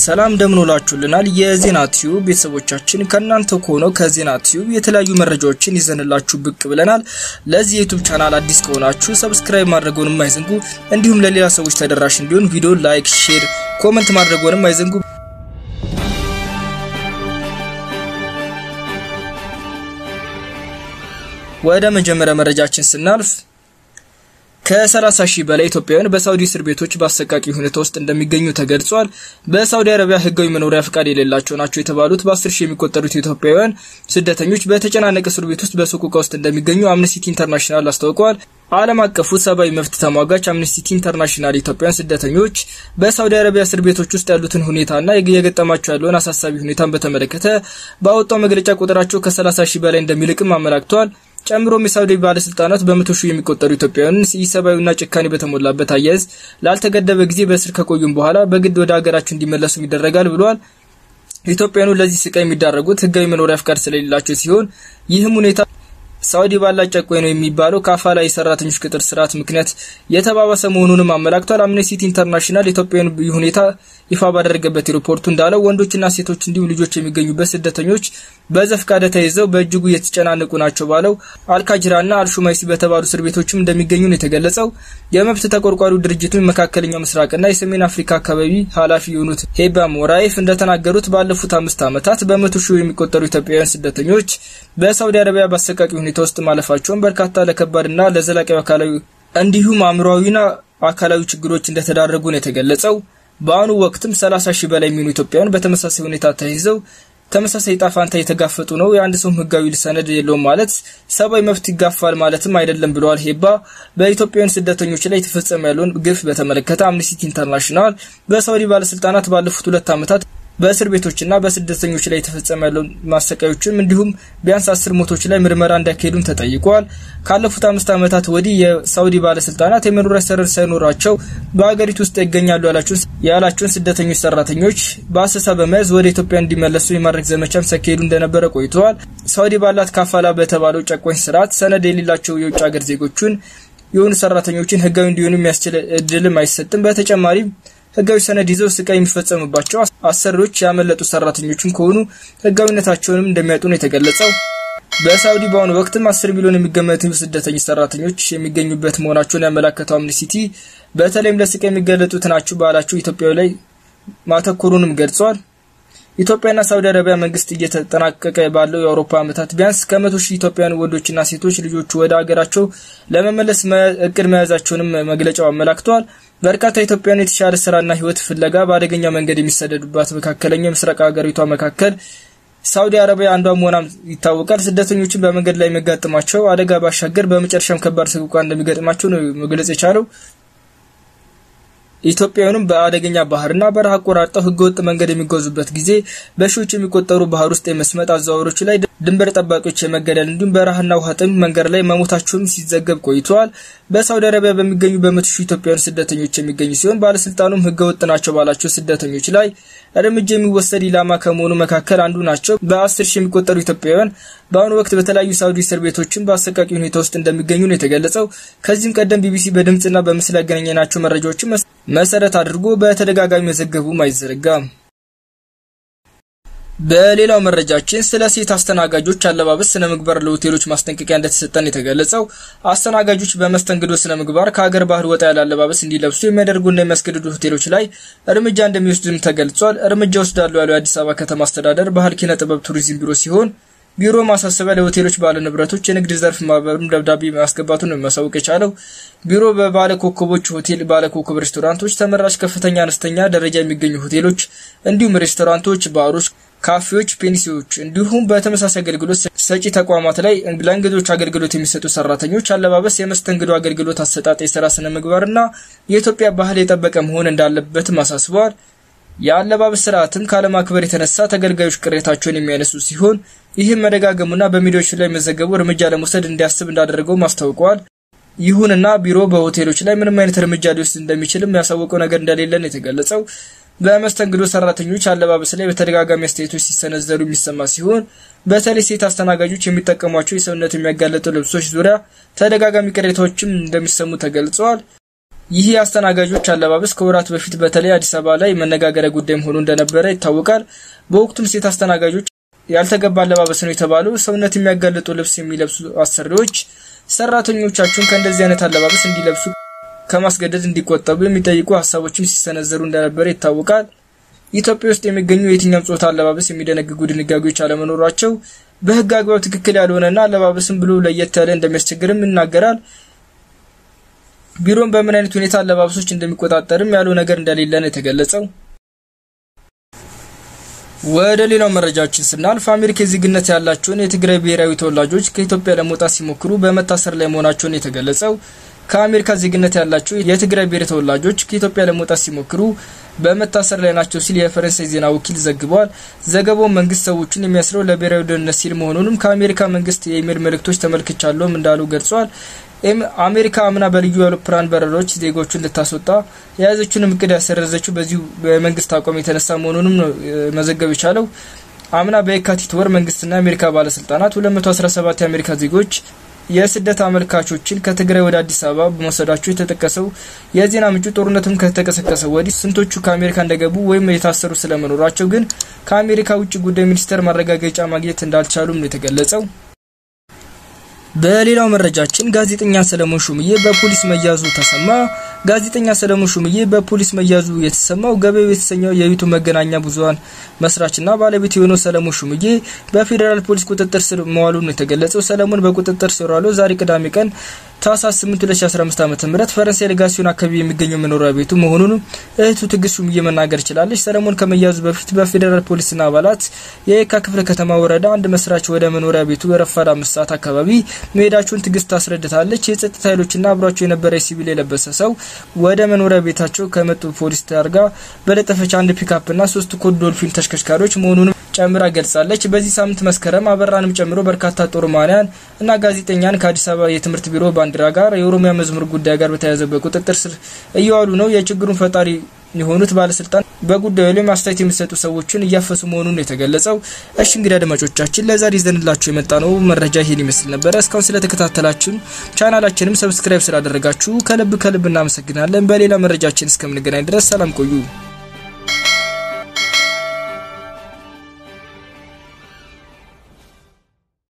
ሰላም እንደምንውላችሁልናል የዜና ቲዩብ ቤተሰቦቻችን ከእናንተ ከሆነው ከዜና ቲዩብ የተለያዩ መረጃዎችን ይዘንላችሁ ብቅ ብለናል። ለዚህ የዩቱብ ቻናል አዲስ ከሆናችሁ ሰብስክራይብ ማድረጎንም አይዘንጉ፣ እንዲሁም ለሌላ ሰዎች ተደራሽ እንዲሆን ቪዲዮ ላይክ፣ ሼር፣ ኮመንት ማድረጎንም አይዘንጉ። ወደ መጀመሪያ መረጃችን ስናልፍ ከ30 ሺህ በላይ ኢትዮጵያውያን በሳውዲ እስር ቤቶች በአሰቃቂ ሁኔታ ውስጥ እንደሚገኙ ተገልጿል። በሳውዲ አረቢያ ሕጋዊ መኖሪያ ፍቃድ የሌላቸው ናቸው የተባሉት በ10 ሺህ የሚቆጠሩት ኢትዮጵያውያን ስደተኞች በተጨናነቀ እስር ቤት ውስጥ በሰቆቃ ውስጥ እንደሚገኙ አምነስቲ ኢንተርናሽናል አስታውቀዋል። ዓለም አቀፉ ሰብአዊ መብት ተሟጋች አምነስቲ ኢንተርናሽናል ኢትዮጵያውያን ስደተኞች በሳውዲ አረቢያ እስር ቤቶች ውስጥ ያሉትን ሁኔታና የገጠማቸው ያለውን አሳሳቢ ሁኔታን በተመለከተ ባወጣው መግለጫ ቁጥራቸው ከ30 ሺህ በላይ እንደሚልቅም አመላክተዋል። ጨምሮም የሳውዲ ባለስልጣናት በመቶ ሺህ የሚቆጠሩ ኢትዮጵያውያን ኢሰብአዊና ጭካኔ በተሞላበት አያያዝ ላልተገደበ ጊዜ በእስር ከቆዩም በኋላ በግድ ወደ ሀገራቸው እንዲመለሱም ይደረጋል ብለዋል። ኢትዮጵያውያኑ ለዚህ ስቃይ የሚዳረጉት ህጋዊ መኖሪያ ፍቃድ ስለሌላቸው ሲሆን ይህም ሁኔታ ሳውዲ ባላት ጨቋኝ ነው የሚባለው ከአፋላ የሰራተኞች ቅጥር ስርዓት ምክንያት የተባባሰ መሆኑንም አመላክቷል። አምነስቲ ኢንተርናሽናል ኢትዮጵያውያን ሁኔታ ይፋ ባደረገበት ሪፖርቱ እንዳለው ወንዶችና ሴቶች እንዲሁም ልጆች የሚገኙበት ስደተኞች በዘፈቀደ ተይዘው በእጅጉ እየተጨናነቁ ናቸው ባለው አልካጅራና አልሹማይሲ በተባሉ እስር ቤቶችም እንደሚገኙ ነው የተገለጸው። የመብት ተቆርቋሪው ድርጅቱን መካከለኛው ምስራቅና የሰሜን አፍሪካ አካባቢ ኃላፊ የሆኑት ሄባ ሞራይፍ እንደተናገሩት ባለፉት አምስት ዓመታት በመቶ ሺህ የሚቆጠሩ ኢትዮጵያውያን ስደተኞች በሳውዲ አረቢያ በአሰቃቂ ሁኔታ ውስጥ ማለፋቸውን በርካታ ለከባድና ለዘላቂ አካላዊ እንዲሁም አእምሯዊና አካላዊ ችግሮች እንደተዳረጉ ነው የተገለጸው። በአሁኑ ወቅትም 30 ሺህ በላይ የሚሆኑ ኢትዮጵያውያን በተመሳሳይ ሁኔታ ተይዘው ተመሳሳይ ጣፋንታ የተጋፈጡ ነው። የአንድ ሰው ህጋዊ ሰነድ የለውም ማለት ሰብአዊ መብት ይጋፋል ማለትም አይደለም ብለዋል ሄባ። በኢትዮጵያውያን ስደተኞች ላይ የተፈጸመ ያለውን ግፍ በተመለከተ አምነስቲ ኢንተርናሽናል በሳውዲ ባለስልጣናት ባለፉት ሁለት ዓመታት በእስር ቤቶችና በስደተኞች ላይ የተፈጸመ ያለውን ማሰቃዮችም እንዲሁም ቢያንስ አስር ሞቶች ላይ ምርመራ እንዲያካሄዱም ተጠይቀዋል። ካለፉት አምስት ዓመታት ወዲህ የሳውዲ ባለስልጣናት የመኖሪያ ሰነድ ሳይኖራቸው በሀገሪቱ ውስጥ ይገኛሉ ያላቸውን ስደተኞች ሰራተኞች በአሰሳ በመያዝ ወደ ኢትዮጵያ እንዲመለሱ የማድረግ ዘመቻም ሲያካሄዱ እንደነበረ ቆይተዋል። ሳውዲ ባላት ካፋላ በተባለው ጨቋኝ ስርዓት ሰነድ የሌላቸው የውጭ ሀገር ዜጎቹን የሆኑ ሰራተኞችን ህጋዊ እንዲሆኑ የሚያስችል እድልም አይሰጥም። በተጨማሪም ህጋዊ ሰነድ ይዘው ስቃይ የሚፈጸምባቸው አሰሪዎች ያመለጡ ሰራተኞችም ከሆኑ ህጋዊነታቸውንም እንደሚያጡ ነው የተገለጸው። በሳውዲ በአሁኑ ወቅትም አስር ሚሊዮን የሚገመቱ ስደተኞች ሰራተኞች የሚገኙበት መሆናቸውን ያመላከተው አምነስቲ በተለይም ለስቃይ የሚገለጡት ናቸው ባላቸው ኢትዮጵያዊ ላይ ማተኮሩንም ገልጿል። ኢትዮጵያና ሳውዲ አረቢያ መንግስት እየተጠናቀቀ ባለው የአውሮፓ ዓመታት ቢያንስ ከመቶ ሺህ ኢትዮጵያውያን ወንዶችና ሴቶች ልጆቹ ወደ ሀገራቸው ለመመለስ እቅድ መያዛቸውንም መግለጫው አመላክተዋል። በርካታ ኢትዮጵያውያን የተሻለ ስራና ህይወት ፍለጋ በአደገኛ መንገድ የሚሰደዱባት መካከለኛው ምስራቅ ሀገሪቷ መካከል ሳውዲ አረቢያ አንዷ መሆኗም ይታወቃል። ስደተኞችን በመንገድ ላይ የሚያጋጥማቸው አደጋ ባሻገር በመጨረሻም ከባድ ሰቆቃ እንደሚገጥማቸው ነው መግለጽ የቻለው። ኢትዮጵያውያኑም በአደገኛ ባህርና በረሃ አቆራርጠው ህገወጥ መንገድ የሚጓዙበት ጊዜ በሺዎች የሚቆጠሩ ባህር ውስጥ የመስመጥ አዘዋዋሪዎች ላይ ድንበር ጠባቂዎች የመገደል እንዲሁም በረሃና ውሃ ጥም መንገድ ላይ መሞታቸውም ሲዘገብ ቆይተዋል። በሳውዲ አረቢያ በሚገኙ በመቶ ሺህ ኢትዮጵያውያን ስደተኞች የሚገኙ ሲሆን ባለስልጣኑም ህገወጥ ናቸው ባላቸው ስደተኞች ላይ እርምጃ የሚወሰድ ኢላማ ከመሆኑ መካከል አንዱ ናቸው። በአስር ሺህ የሚቆጠሩ ኢትዮጵያውያን በአሁኑ ወቅት በተለያዩ ሳውዲ እስር ቤቶችን በአሰቃቂ ሁኔታ ውስጥ እንደሚገኙ ነው የተገለጸው። ከዚህም ቀደም ቢቢሲ በድምጽና በምስል ያገናኘናቸው መረጃዎችን መሰረት አድርጎ በተደጋጋሚ መዘገቡም አይዘነጋም። በሌላው መረጃችን ስለ ሴት አስተናጋጆች አለባበስ ስነ ምግባር ለሆቴሎች ማስጠንቀቂያ እንደተሰጠን የተገለጸው አስተናጋጆች በመስተንግዶ ስነ ምግባር ከሀገር ባህል ወጣ ያለ አለባበስ እንዲለብሱ የሚያደርጉና የሚያስገድዱ ሆቴሎች ላይ እርምጃ እንደሚወስድም ተገልጿል። እርምጃ ወስዳሉ ያለው የአዲስ አበባ ከተማ አስተዳደር ባህል ኪነ ጥበብ ቱሪዝም ቢሮ ሲሆን ቢሮ ማሳሰቢያ ለሆቴሎች ባለ ንብረቶች የንግድ ዘርፍ ማህበሩም ደብዳቤ ማስገባቱን ነው ማሳወቅ የቻለው። ቢሮ በባለ ኮከቦች ሆቴል፣ ባለ ኮከብ ሬስቶራንቶች፣ ተመራጭ ከፍተኛ አነስተኛ ደረጃ የሚገኙ ሆቴሎች እንዲሁም ሬስቶራንቶች፣ ባሮች ካፌዎች፣ ፔንሲዮች እንዲሁም በተመሳሳይ አገልግሎት ሰጪ ተቋማት ላይ ለእንግዶች አገልግሎት የሚሰጡ ሰራተኞች አለባበስ፣ የመስተንግዶ አገልግሎት አሰጣጥ፣ የስራ ስነ ምግባርና የኢትዮጵያ ባህል የጠበቀ መሆን እንዳለበትም አሳስበዋል። የአለባበስ ስርዓትም ካለማክበር የተነሳ ተገልጋዮች ቅሬታቸውን የሚያነሱ ሲሆን ይህም መደጋገሙና በሚዲያዎች ላይ መዘገቡ እርምጃ ለመውሰድ እንዲያስብ እንዳደረገው አስታውቀዋል። ይሁንና ቢሮ በሆቴሎች ላይ ምንም አይነት እርምጃ ሊወስድ እንደሚችልም ያሳወቀው ነገር እንደሌለ ነው የተገለጸው። በመስተንግዶ ሰራተኞች አለባበስ ላይ በተደጋጋሚ አስተያየቶች ሲሰነዘሩ የሚሰማ ሲሆን በተለይ ሴት አስተናጋጆች የሚጠቀሟቸው የሰውነት የሚያጋለጡ ልብሶች ዙሪያ ተደጋጋሚ ቅሬታዎችም እንደሚሰሙ ተገልጸዋል። ይህ የአስተናጋጆች አለባበስ ከወራት በፊት በተለይ አዲስ አበባ ላይ መነጋገሪያ ጉዳይ መሆኑ እንደነበረ ይታወቃል። በወቅቱም ሴት አስተናጋጆች ያልተገባ አለባበስ ነው የተባሉ ሰውነት የሚያጋልጡ ልብስ የሚለብሱ አሰሪዎች ሰራተኞቻቸውን ከእንደዚህ አይነት አለባበስ እንዲለብሱ ከማስገደድ እንዲቆጠቡ የሚጠይቁ ሀሳቦችን ሲሰነዘሩ እንደነበረ ይታወቃል። ኢትዮጵያ ውስጥ የሚገኙ የትኛውም ጾታ አለባበስ የሚደነግጉ ድንጋጌዎች አለመኖራቸው በሕግ አግባብ ትክክል ያልሆነና አለባበስም ብሎ ለየት ያለ እንደሚያስቸግርም ይናገራል። ቢሮም በምን አይነት ሁኔታ አለባበሶች እንደሚቆጣጠርም ያለው ነገር እንደሌለ ነው የተገለጸው። ወደ ሌላው መረጃችን ስናልፍ አሜሪካ የዜግነት ያላቸውን የትግራይ ብሔራዊ ተወላጆች ከኢትዮጵያ ለመውጣት ሲሞክሩ በመታሰር ላይ መሆናቸውን የተገለጸው ከአሜሪካ ዜግነት ያላቸው የትግራይ ብሔር ተወላጆች ከኢትዮጵያ ለመውጣት ሲሞክሩ በመታሰር ላይ ናቸው ሲል የፈረንሳይ ዜና ወኪል ዘግቧል። ዘገባው መንግስት ሰዎቹን የሚያስረው ለብሔራዊ ደህንነት ሲል መሆኑንም ከአሜሪካ መንግስት የኢሜል መልእክቶች ተመልክቻለሁም እንዳሉ ገልጿል። አሜሪካ አምና በልዩ አውሮፕላን በረራዎች ዜጎቹን ልታስወጣ የያዘችውን እቅድ ያሰረዘችው በዚሁ በመንግስት አቋም የተነሳ መሆኑንም ነው መዘገብ የቻለው። አምና በየካቲት ወር መንግስትና የአሜሪካ ባለስልጣናት 217 የአሜሪካ ዜጎች የስደት አመልካቾችን ከትግራይ ወደ አዲስ አበባ በመውሰዳቸው የተጠቀሰው የዜና ምንጩ ጦርነቱም ከተቀሰቀሰ ወዲህ ስንቶቹ ከአሜሪካ እንደገቡ ወይም የታሰሩ ስለመኖራቸው ግን ከአሜሪካ ውጭ ጉዳይ ሚኒስቴር ማረጋገጫ ማግኘት እንዳልቻሉም ነው የተገለጸው። በሌላው መረጃችን ጋዜጠኛ ሰለሞን ሹምዬ በፖሊስ መያዙ ተሰማ። ጋዜጠኛ ሰለሞን ሹምዬ በፖሊስ መያዙ የተሰማው ገበያው የተሰኘው የዩቱብ መገናኛ ብዙኃን መስራችና ባለቤት የሆነው ሰለሞን ሹምዬ በፌዴራል ፖሊስ ቁጥጥር ስር መዋሉን የተገለጸው። ሰለሞን በቁጥጥር ስር ዋለው ዛሬ ቅዳሜ ቀን ታህሳስ 8 2015 ዓ.ም ፈረንሳይ ሌጋሲዮን አካባቢ የሚገኘው መኖሪያ ቤቱ መሆኑን እህቱ ትዕግስት ሹምዬ መናገር ችላለች። ሰለሞን ከመያዙ በፊት በፌዴራል ፖሊስና አባላት የየካ ክፍለ ከተማ ወረዳ አንድ መስራች ወደ መኖሪያ ቤቱ ረፋድ አምስት ሰዓት አካባቢ መሄዳቸውን ትዕግስት ታስረድታለች። የጸጥታ ኃይሎችና አብሯቸው የነበረ ሲቪል የለበሰ ሰው ወደ መኖሪያ ቤታቸው ከመጡ ፖሊስ ታርጋ በለጠፈች አንድ ፒካፕና ሶስት ኮድ ዶልፊን ተሽከርካሪዎች መሆኑንም ጨምራ ገልጻለች። በዚህ ሳምንት መስከረም አበራንም ጨምሮ በርካታ ጦርማንያን እና ጋዜጠኛን ከአዲስ አበባ የትምህርት ቢሮ ባንዲራ ጋር የኦሮሚያ መዝሙር ጉዳይ ጋር በተያያዘ በቁጥጥር ስር እየዋሉ ነው። የችግሩን ፈጣሪ የሆኑት ባለስልጣን በጉዳዩ ላይ አስተያየት የሚሰጡ ሰዎችን እያፈሱ መሆኑን የተገለጸው። እሺ እንግዲህ አድማጮቻችን ለዛሬ ይዘንላችሁ የመጣ ነው መረጃ ይሄን ይመስል ነበረ። እስካሁን ስለተከታተላችሁን ቻናላችንም ሰብስክራይብ ስላደረጋችሁ ከልብ ከልብ እናመሰግናለን። በሌላ መረጃችን እስከምንገናኝ ድረስ ሰላም ቆዩ።